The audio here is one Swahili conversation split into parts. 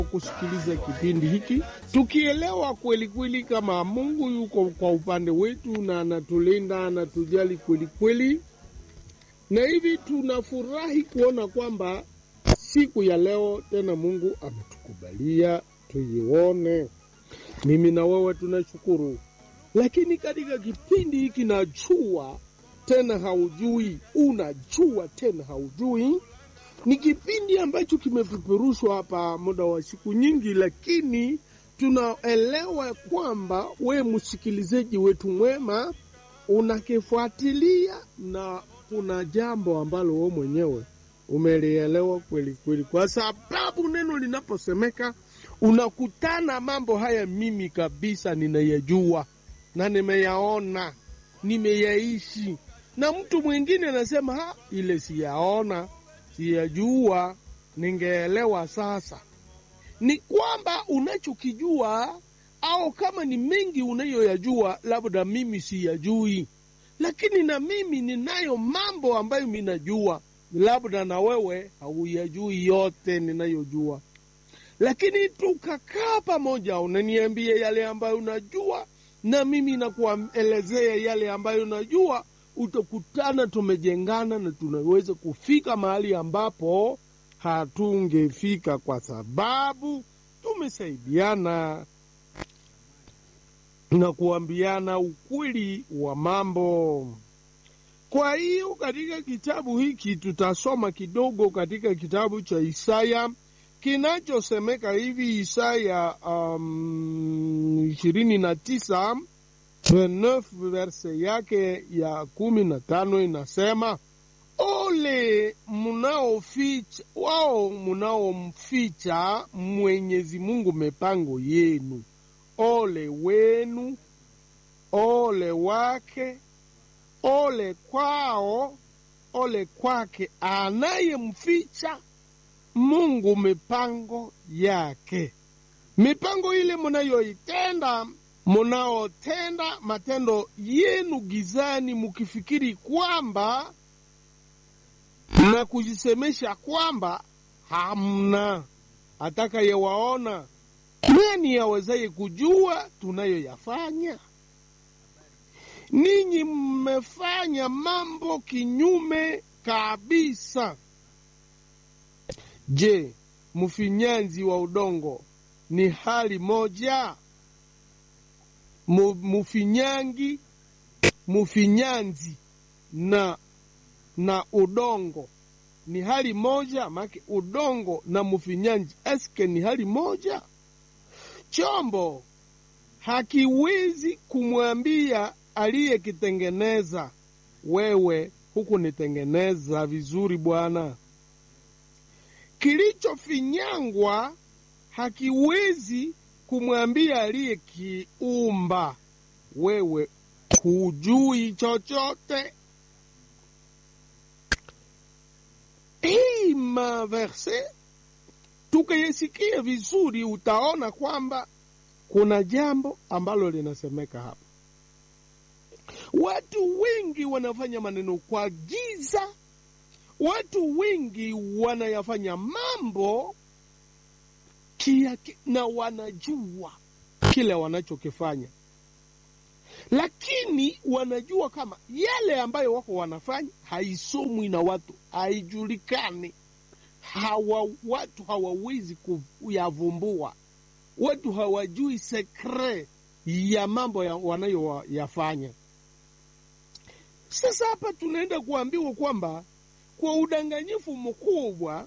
kusikiliza kipindi hiki tukielewa kweli kweli kama Mungu yuko kwa upande wetu na anatulinda, anatujali kweli kweli, na hivi tunafurahi kuona kwamba siku ya leo tena Mungu ametukubalia tuione. Mimi na wewe tunashukuru, lakini katika kipindi hiki najua tena haujui, unajua tena haujui ni kipindi ambacho kimepeperushwa hapa muda wa siku nyingi, lakini tunaelewa kwamba we msikilizaji wetu mwema unakifuatilia na kuna jambo ambalo we mwenyewe umelielewa kweli kweli, kwa sababu neno linaposemeka unakutana mambo haya. Mimi kabisa ninayajua na nimeyaona, nimeyaishi, na mtu mwingine anasema ha, ile siyaona siyajua ningeelewa. Sasa ni kwamba unachokijua au kama ni mengi unayoyajua, labda mimi siyajui, lakini na mimi ninayo mambo ambayo minajua, labda na wewe hauyajui yote ninayojua, lakini tukakaa pamoja, unaniambia yale ambayo unajua na mimi nakuelezea yale ambayo unajua utakutana tumejengana na tunaweza kufika mahali ambapo hatungefika kwa sababu tumesaidiana na kuambiana ukweli wa mambo. Kwa hiyo katika kitabu hiki tutasoma kidogo katika kitabu cha Isaya kinachosemeka hivi, Isaya ishirini um, na tisa 29 verse yake ya kumi na tano inasema, ole munaoficha wao munaomficha Mwenyezi Mungu mipango yenu, ole wenu, ole wake, ole kwao, ole kwake anayemficha Mungu mipango yake. Mipango ile munayoitenda munaotenda matendo yenu gizani, mukifikiri kwamba na kujisemesha kwamba hamna atakayewaona. Nani awezaye kujua tunayoyafanya? Ninyi mmefanya mambo kinyume kabisa. Je, mfinyanzi wa udongo ni hali moja? Mufinyangi, mufinyanzi na na udongo ni hali moja? Make udongo na mufinyanzi eske ni hali moja? Chombo hakiwezi kumwambia aliyekitengeneza, wewe hukunitengeneza vizuri bwana. Kilichofinyangwa hakiwezi kumwambia aliyekiumba, wewe hujui chochote. Hii maverse tukayesikia vizuri, utaona kwamba kuna jambo ambalo linasemeka hapa. Watu wengi wanafanya maneno kwa giza, watu wengi wanayafanya mambo kia, na wanajua kile wanachokifanya, lakini wanajua kama yale ambayo wako wanafanya haisomwi na watu, haijulikani. Hawa watu hawawezi kuyavumbua, watu hawajui sekre ya mambo ya wanayoyafanya. Sasa hapa tunaenda kuambiwa kwamba kwa udanganyifu mkubwa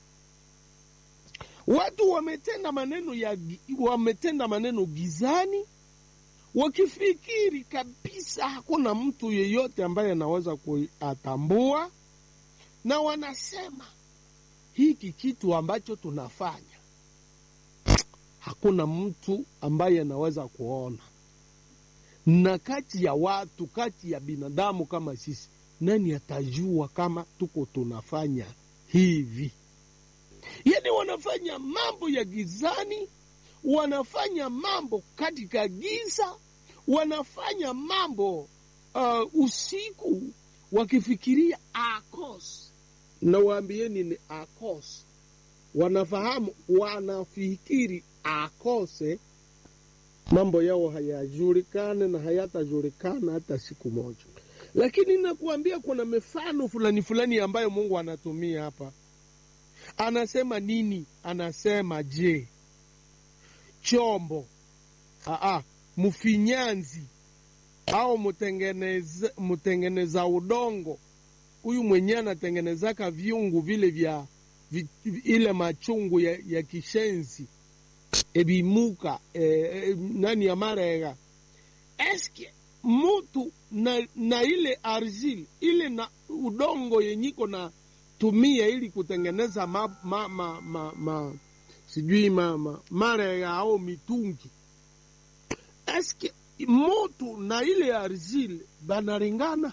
watu wametenda maneno ya wametenda maneno gizani, wakifikiri kabisa hakuna mtu yeyote ambaye anaweza kuyatambua, na wanasema hiki kitu ambacho tunafanya hakuna mtu ambaye anaweza kuona. Na kati ya watu, kati ya binadamu kama sisi, nani atajua kama tuko tunafanya hivi? Yani wanafanya mambo ya gizani, wanafanya mambo katika giza, wanafanya mambo uh, usiku wakifikiria akos. Na waambieni ni akos, wanafahamu, wanafikiri akose, mambo yao hayajulikane na hayatajulikana hata siku moja. Lakini nakuambia kuna mifano fulani fulani ambayo Mungu anatumia hapa. Anasema nini? Anasema je, chombo aa, mfinyanzi au mtengeneza, mtengeneza udongo huyu mwenyewe anatengenezaka viungu vile vya vi, ile machungu ya, ya kishenzi ebimuka e, e, nani amarega eske mutu na, na ile argile ile na udongo yenyiko na tumia ili kutengeneza ma, ma, ma, ma, ma, sijui ma, ma, marega au mitungi eske mutu na ile argile banaringana?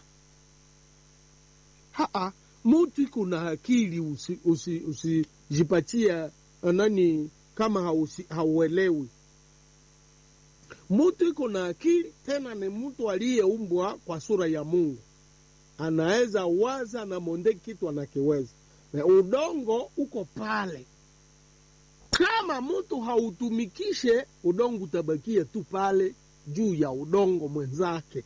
Haa, mutu iko na akili, usijipatia usi, usi nani kama hausi, hauelewi. Mutu iko na akili, tena ni mtu aliyeumbwa kwa sura ya Mungu, anaweza waza na monde kitu anakiweza, na udongo uko pale. Kama mtu hautumikishe, udongo utabakia tu pale juu ya udongo mwenzake,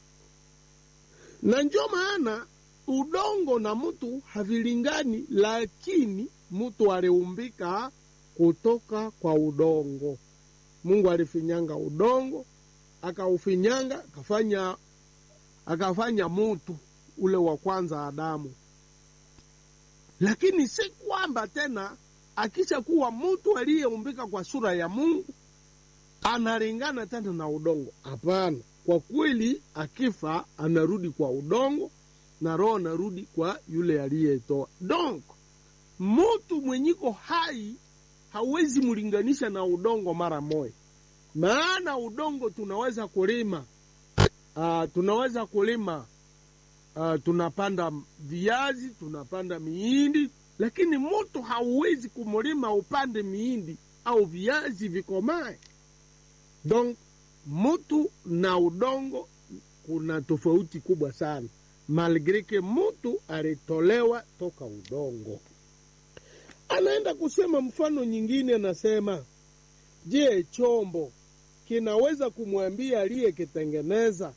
na ndio maana udongo na mtu havilingani, lakini mtu aliumbika kutoka kwa udongo. Mungu alifinyanga udongo, akaufinyanga akafanya akafanya mutu ule wa kwanza Adamu. Lakini si kwamba tena akisha kuwa mtu aliyeumbika kwa sura ya Mungu analingana tena na udongo. Hapana, kwa kweli akifa anarudi kwa udongo na roho anarudi kwa yule aliyetoa. Donc mutu mwenyiko hai hawezi mlinganisha na udongo mara moja, maana udongo tunaweza kulima uh, tunaweza kulima uh, tunapanda viazi, tunapanda miindi, lakini mutu hauwezi kumulima upande miindi au viazi vikomae. Donc mutu na udongo kuna tofauti kubwa sana, malgre ke mutu alitolewa toka udongo. Anaenda kusema mfano nyingine, anasema je, chombo kinaweza kumwambia aliyekitengeneza,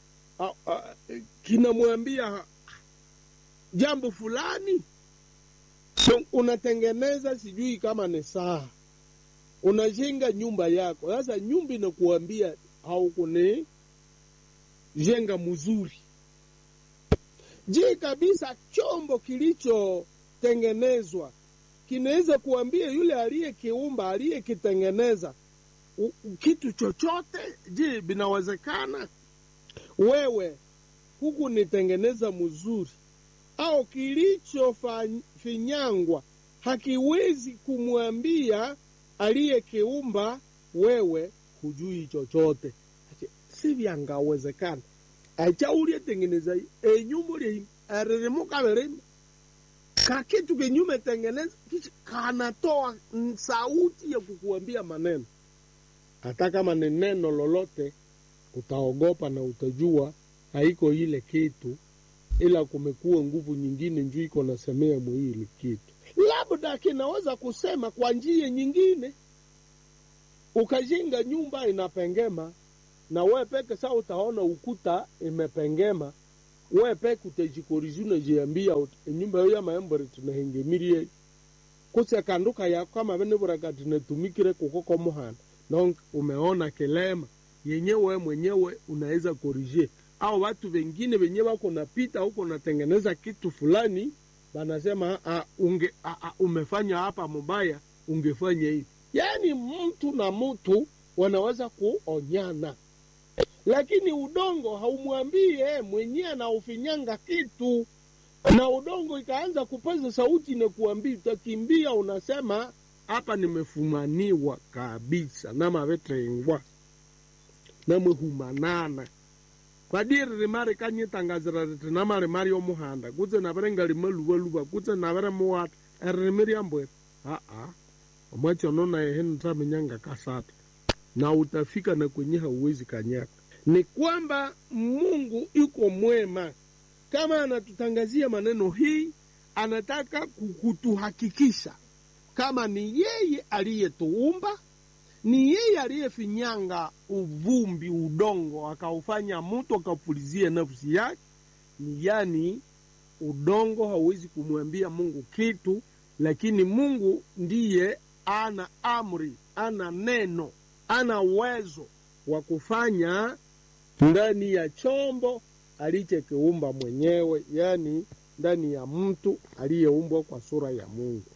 kinamwambia jambo fulani? So, unatengeneza sijui kama ni saa, unajenga nyumba yako. Sasa nyumba inakuambia haukuni jenga mzuri. Je, kabisa chombo kilichotengenezwa kinaweza kuambia yule aliyekiumba aliyekitengeneza kitu chochote? Je, binawezekana? Wewe huku nitengeneza mzuri au kilichofinyangwa hakiwezi kumwambia aliyekiumba wewe hujui chochote? Si vyangawezekana acha ulietengeneza enyumba uli aririmuka verima kakitu kenyume tengeneza kichi kanatoa sauti ya kukuambia maneno. Hata kama ni neno lolote, utaogopa na utajua haiko ile kitu, ila kumekuwa nguvu nyingine njuu iko nasemea mwili kitu, labda kinaweza kusema kwa njia nyingine. Ukajenga nyumba inapengema na we peke saa utaona ukuta imepengema, we peke utajikorizi unajiambia enyumba yo ya maembore tunahengemirie kuse kanduka ya kama vene buraka tunatumikire kukoko muhana donc umeona kilema yenyewe mwenyewe unaweza korije, au watu wengine wenye wako napita huko natengeneza kitu fulani, banasema a, unge, a, a, umefanya hapa mubaya, ungefanya hivi. Yani mtu na mtu wanaweza kuonyana lakini udongo haumwambie mwenyewe anaufinyanga kitu, na udongo ikaanza kupaza sauti na kuambia, utakimbia, unasema hapa nimefumaniwa kabisa namavetrengwa namwehumanana kwadiri rimari kanyitangazira riti namari mari omuhanda kutse navere ngalimaluvaluva kutse navere muwata eririmi ryambwere aa omwachono nayehe nitamenyanga kasata na utafika na kwenye hauwezi kanyaka ni kwamba Mungu yuko mwema. Kama anatutangazia maneno hii, anataka kutuhakikisha kama ni yeye aliyetuumba, ni yeye aliyefinyanga uvumbi, udongo, akaufanya mtu akapulizia nafsi yake. Ni yani udongo hauwezi kumwambia Mungu kitu, lakini Mungu ndiye ana amri, ana neno, ana uwezo wa kufanya ndani ya chombo alichokiumba mwenyewe, yani ndani ya mtu aliyeumbwa kwa sura ya Mungu.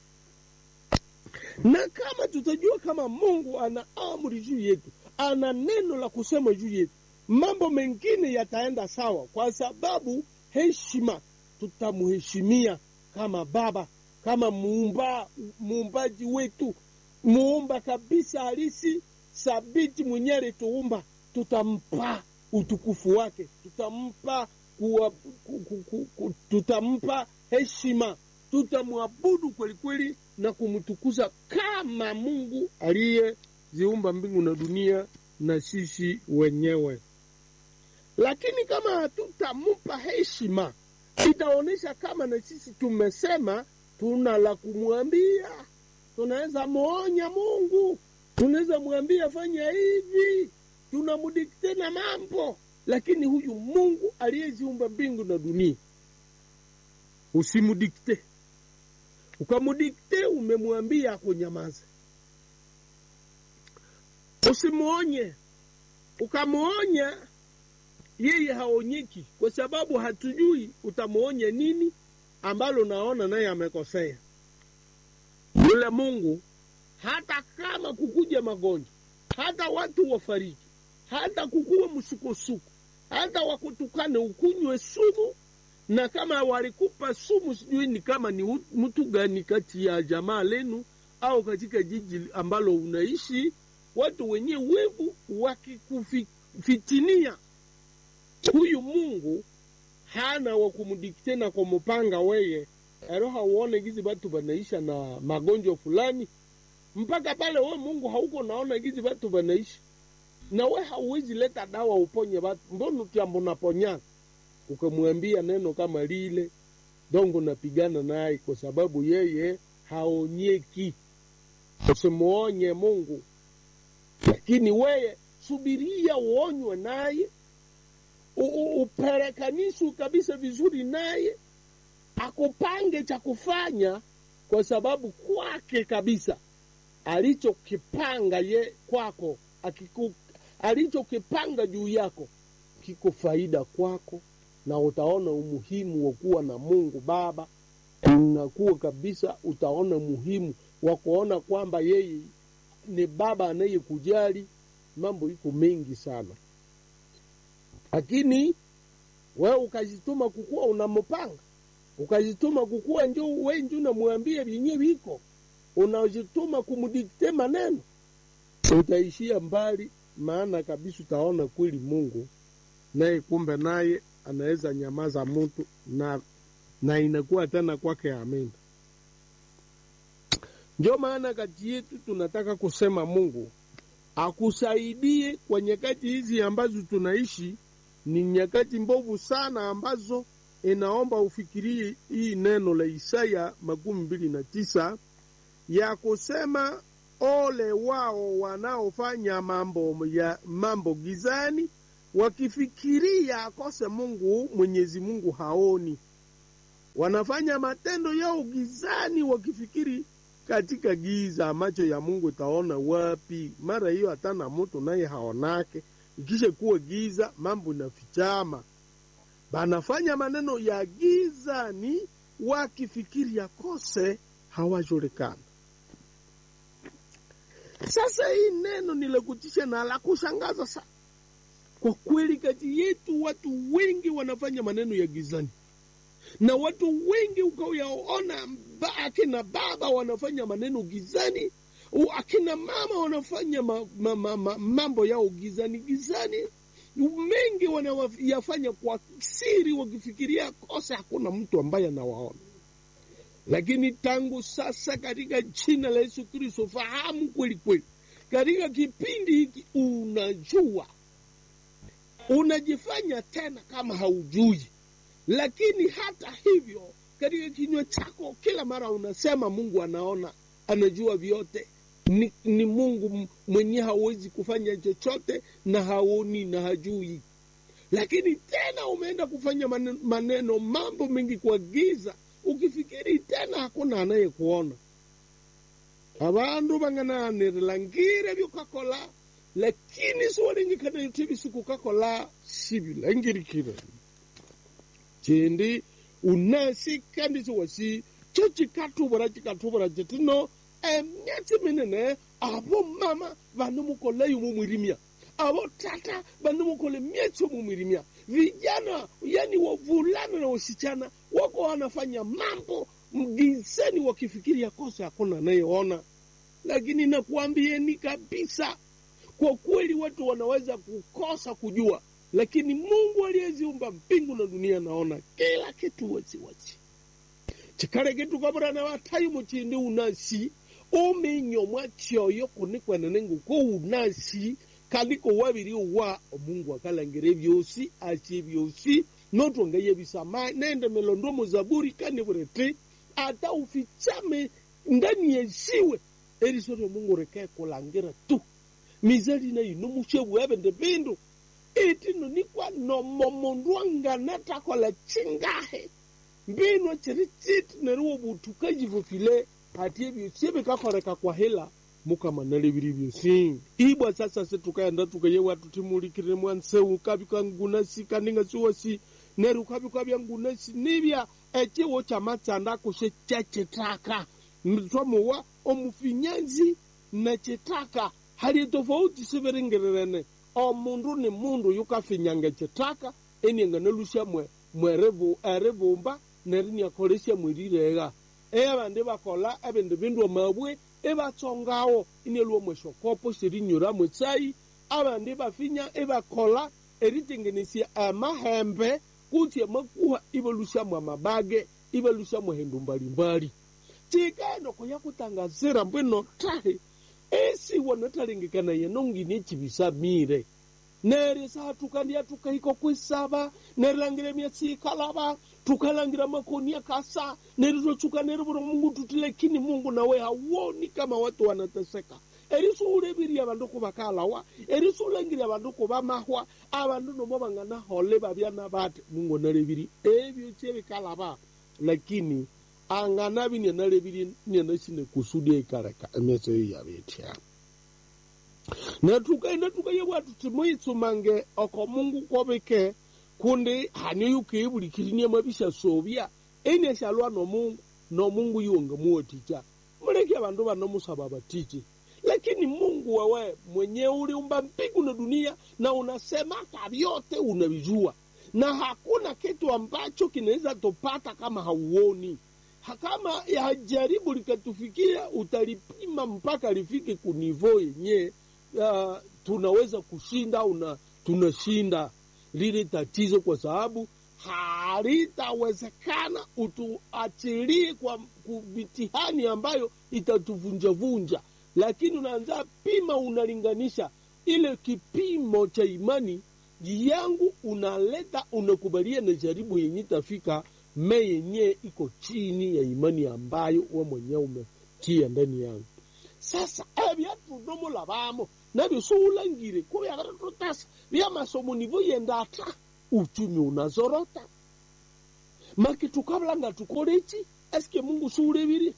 Na kama tutajua kama Mungu ana amri juu yetu, ana neno la kusema juu yetu, mambo mengine yataenda sawa, kwa sababu heshima, tutamheshimia kama Baba, kama muumba, muumbaji wetu, muumba kabisa halisi sabiti mwenyewe alituumba, tutampa utukufu wake, tutampa kuwa, ku, ku, ku, ku, tutampa heshima, tutamwabudu kweli kweli na kumtukuza kama Mungu aliyeziumba mbingu na dunia na sisi wenyewe. Lakini kama hatutampa heshima, itaonyesha kama na sisi tumesema tuna la kumwambia. Tunaweza muonya Mungu, tunaweza mwambia fanya hivi, tunamudikte na mambo, lakini huyu Mungu aliyeziumba mbingu na dunia usimudikte. Ukamudikte, umemwambia akunyamaze. Usimuonye, ukamuonya yeye haonyeki, kwa sababu hatujui utamuonya nini ambalo naona naye amekosea. Yule Mungu hata kama kukuja magonjwa, hata watu wafariki, hata kukuwe msukosuko, hata wakutukane ukunywe sumu, na kama walikupa sumu, sijui ni kama ni mtu gani kati ya jamaa lenu au katika jiji ambalo unaishi, watu wenye wevu wakikufitinia, huyu Mungu hana wa kumdikte na kumupanga weye ero hauone gizi batu banaisha na magonjwa fulani mpaka pale we Mungu hauko naona gizi batu banaishi na we hauwezi leta dawa uponye batu, mbona tiambo naponyana? Ukamwambia neno kama lile dongo napigana naye, kwa sababu yeye haonyeki. Usimuonye Mungu, lakini weye subiria uonywe naye, uperekanishwe kabisa vizuri naye, akupange cha kufanya, kwa sababu kwake kabisa alichokipanga ye kwako akiku, alichokipanga juu yako kiko faida kwako, na utaona umuhimu wa kuwa na Mungu Baba. Unakuwa kabisa, utaona muhimu wa kuona kwamba yeye ni Baba anayekujali. Mambo iko mengi sana, lakini wewe ukajituma kukuwa unampanga, ukajituma kukuwa njo we njo unamwambia vyenye viko unajituma kumdikte maneno, utaishia mbali, maana kabisa utaona kweli Mungu naye kumbe naye anaweza nyamaza mtu na, na inakuwa tena kwake amina. Ndio maana kati yetu tunataka kusema Mungu akusaidie kwa nyakati hizi ambazo tunaishi. Ni nyakati mbovu sana ambazo inaomba ufikirie hii neno la Isaya makumi mbili na tisa ya kusema ole wao wanaofanya mambo ya mambo gizani, wakifikiria akose Mungu. Mwenyezi Mungu haoni. Wanafanya matendo yao gizani, wakifikiri katika giza. Macho ya Mungu itaona wapi? Mara hiyo hatana mutu naye haonake. Ikisha kuwa giza, mambo inafichama. Banafanya maneno ya gizani, wakifikiri akose hawajulikana. Sasa hii neno ni la kutisha na la kushangaza sana kwa kweli. Kati yetu watu wengi wanafanya maneno ya gizani, na watu wengi ukayaona, akina baba wanafanya maneno gizani, akina mama wanafanya ma, ma, ma, ma, mambo yao gizani gizani, mengi wanayafanya kwa siri, wakifikiria kosa hakuna mtu ambaye anawaona lakini tangu sasa katika jina la Yesu Kristo, fahamu kweli kweli, katika kipindi hiki unajua, unajifanya tena kama haujui, lakini hata hivyo katika kinywa chako kila mara unasema Mungu anaona, anajua vyote ni, ni mungu mwenye hawezi kufanya chochote na haoni na hajui lakini tena umeenda kufanya maneno, maneno mambo mengi kwa giza ukifikiri tena hakuna anayekuona abandu bangananirila ngire byukakola lakini siwalengekana yutebi sikukakola sibilangirikire chindi unasi kandi siwasi cho chikatubura chikatubura chitino emyatsi minene abo mama vanomukola yumu mwirimia avo tata vanomukole myetso mumwirimia vijana yani wavulana na wasichana wako wanafanya mambo mgizeni wakifikiria kosa hakuna anayeona lakini nakuambieni kabisa kwa kweli watu wanaweza kukosa kujua lakini mungu aliyeziumba mbingu na dunia anaona kila kitu wasiwasi chikale kitu kaburana watayi muchindi unasi uminyomwa tyoyo kunikwenene nguko unasi kaliko wabiri wa omungu akalangire byosi asye byosi notwongeye bisama nende melondo muzaburi kani burete ata ufichame ndani yesiwe erisoto mungu rekae kulangira tu mizali na ino mushebu ebende bindu itino nikwa nomo mundu angana takola chingahe mbino chiri chiti neriwo butukajivo file ati ebyosi ebikakoreka kwa hela mukamanale biri byosi ibwa sasa se tukaenda tukayewa tutimulikire mwanseu kabika ngunasi kaninga siwasi neru kabika bya ngunasi nibya ekiwo kyamatsanda kushe kyachitaka mtwamuwa omufinyanzi na chitaka hali tofauti siviringirirene omundu ni mundu yukafinyanga chitaka enianga nalusha mwe mwerevu erivumba nerinyakolesya mwirirega eyabandi bakola ebindu bindu omabwe ibatsongawo inielwo mweshokopo sirinyura mwetsai abandi bafinya ibakola eritengenesya amahembe kutsi amakuha ibalushamu amabage ibalushamu hendu mbalimbali tikaenda kuya kutangazira mbwino tahe esiwa natalengekana yenongini echibisamire neri satukandya tukahiko kwisaba nerilangire myasiikalaba tukalangira makoni akasa neritochuka nerivura mungu tuti lakini mungu nawe hawoni kama watu wanateseka erisuuleviria abandu kubakalawa erisuulangiria abandu kubamahwa abandu nomo banganahole babyana bati mungu naleviri ebyo kyebikalaba lakini anganabi nianaleviri nianasine kusudi ikareka emeso eyo yabetya natukaenda tukayebwa tuti muitsumange oko mungu kobike kundi hani yukiibulikirinie mabisha sobya enyeshalwa nomungu nomungu yuonga muoticha muleke abandu banomusaba batichi lakini mungu wewe mwenye uliumba mbingu na dunia na unasema hata vyote unavijua na hakuna kitu ambacho kinaweza tupata kama hauoni Ha- kama hajaribu likatufikia utalipima mpaka lifike kunivo yenye uh, tunaweza kushinda una tunashinda lile tatizo kwa sababu halitawezekana utuachilie kwa ku- mitihani ambayo itatuvunjavunja lakini unaanza pima unalinganisha ile kipimo cha imani yangu unaleta unakubalia na jaribu yenye tafika me yenye iko chini ya imani ambayo we mwenyewe umetia ndani yangu sasa ebyatudomola bamo nabyo siulangire kuba yabaratotasa byamasomo nivo yenda ata uchumi unazorota make tukabulanga tukoleki eske mungu siulebire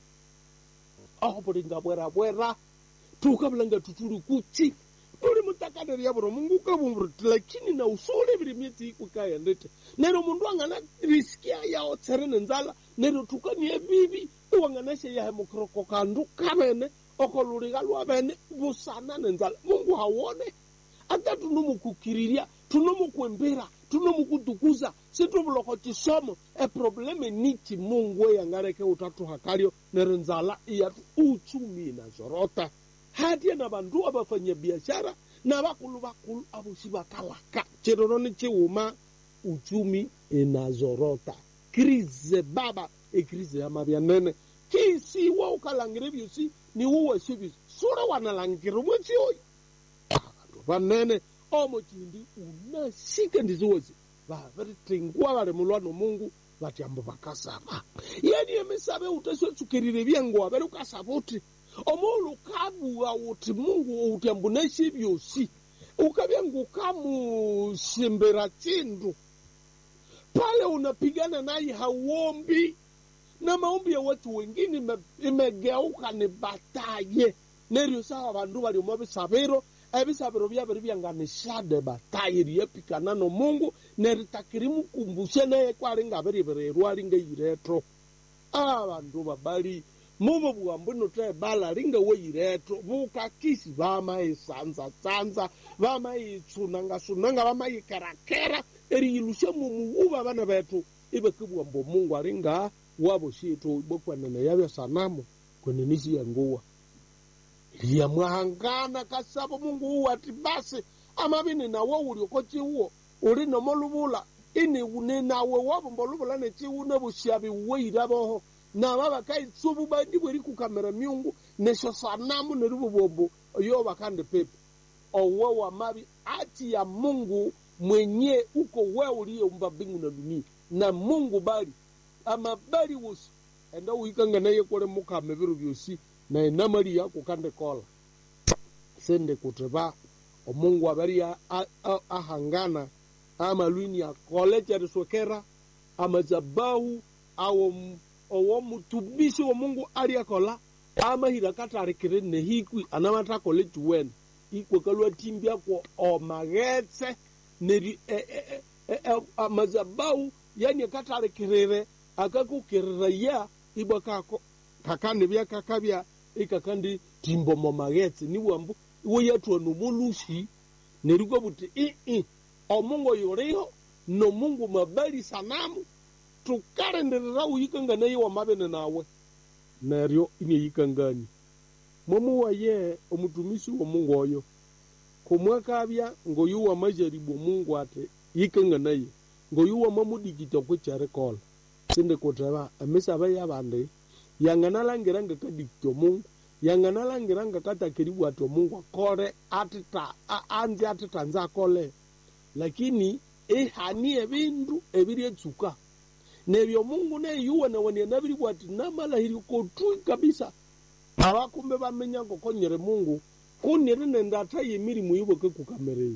aho bulinga bwerabwera tukabulanga tutuli kuchi tuli mutakaneria buro mungu kabumburuti lakini na usulebire myeti ikukayendete nero mundu angana risikia yao tserene nzala nero tukanie bibi iwanganashe yahe mukoroko kandu kabene okoluliga lwabene busana nenzala mungu hawone ata tunomukukiriria tunomukwembera tunomukutukuza situbuloko chisomo eprobleme nichi mungu eyangareke utatu hakalio nero nzala iyatu uchumi inazorota hatia na bandu abafanya biashara na bakulu bakulu abosi bakalaka chiroro ni chiuma uchumi inazorota krize baba ekrize ya mabyanene kisi wa ukalangire byosi ni wuwe sibisi sure wanalangire mwezi oyo abandu banene omo chindi unasika ndiziwozi babiritengwa bali mulwa nomungu vati ambo vakasava yani emisava utaswetsukirire vyango avere ukasava uti omulu ukavuga uti mungu uti ambu neshi vyosi ukavyangu ukamusimbira chindu pale unapigana naye hauombi na maombi ya watu wengine ime- imegeuka ni bataye neryo sawa vandu valiomo visaviro evisaviro vyaviri vyanganishade bataye riyepikana no mungu neritakiri mukumbushe naye kwaringavirivirerwa ringeyiretro a vandu vabali muvo vuambuno bala ringeweyiretro vukakisi vamaisanza-sanza vamaitsunanga-sunanga vamaikerakera eriyilushe mumuvuva vana vetu ivekivuambo mungu aringa wavo shito ibokwanene yavya sanamu kwenenisi yanguwa liyamwahangana kasavo mungu uwu ati basi amavini nawo ulioko ciwo uli nomoluvula ini une nawe wavomba oluvula neciwu nevusyavi uweiravoho nava vakaitsuvu badibweri kukamera myungu nesho sanamu nerivuvombo yo vakandi pepe owe wa mavi ati ya mungu mwenye uko we uliyeumba mbingu na dunia na mungu bali amabali wosi enda uikanga naye kule mukame viru vyosi na enamali yako kande kola sende kutiva omungu abari a- a- a- ahangana amalwini akole chariswekera amazabahu awo owo mutumishi wa mungu ali akola amahira katarikire nehikwi anamatakole chiwene ikwekalwa timbiakwo omaghetse neri e- e- e- e- e- amazabau yani akatarikirire akakukirira ya ibwa kako kakandi byakakabya ikakandi timbo momaghetse niwambu iwe yatwa nomulushi nerikwa buti ii omungu yuliho nomungu mabali sanamu tukarenderera uyikanga naye wamabene nawe neryo ineyikangani mwamuwaye omutumisi womungu oyo kumwakabya ngoyuwa majaribu mungu ati yikanga naye ngoyuwa mamudikita kwekyarikola sinde kuteba emisaba yabandi yanganalangira ngakadikita omungu yanganalangira ngakatakiribu ati omungu akole atita a- anzi atitanze akole lakini ihani ebindu ebiri etsuka nebyo mungu neyuwa nawania nabiribu ati namalahiri kotui kabisa abakumbe bamenya ngokonyere mungu kunire nende ataye emirimu yiboke kukamerei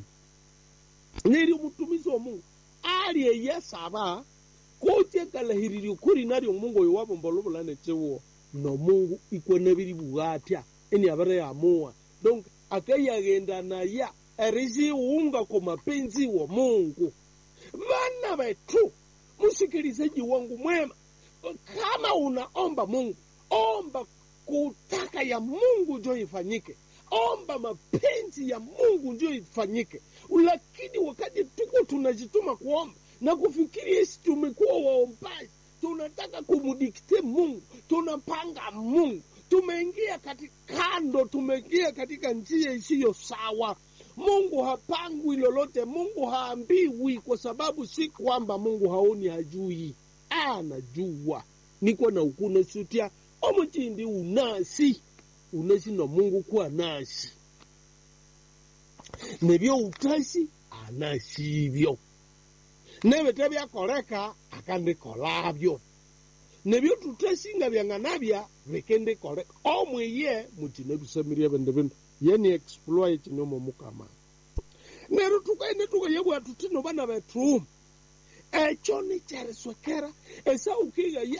neri omutumisi omungu ali eyesaba kucekalahiriri kuri nari omungu oyo wabomba olubulane ciwo nomungu ikwe biribu atya eni abere yamuwa donc akayagenda naya erisiunga kwa mapenzi wa mungu vana wetu msikilizaji wangu mwema kama unaomba mungu omba kutaka ya mungu njo ifanyike omba mapenzi ya mungu njo ifanyike lakini wakati tuko tunajituma kuomba na kufikiri esi tumekuwa waombaji tunataka kumudikte mungu tunapanga mungu tumeingia katika kando tumeingia katika njia isiyo sawa mungu hapangwi lolote mungu haambiwi kwa sababu si kwamba mungu haoni hajui anajua niko na ukuna sutia omuchindi unasi unasi na mungu kuwa nasi nebyo utasi anasibyo nebete byakoleka akandikolabyo nebyo tutasinga byanganabya bikendikoleka omwiye mutina bisamirya bende bino yeni exploit kinyomo mukama nero tukaine tukayebwa tutino bana betu ekyo nikyeriswekera esaukiga ye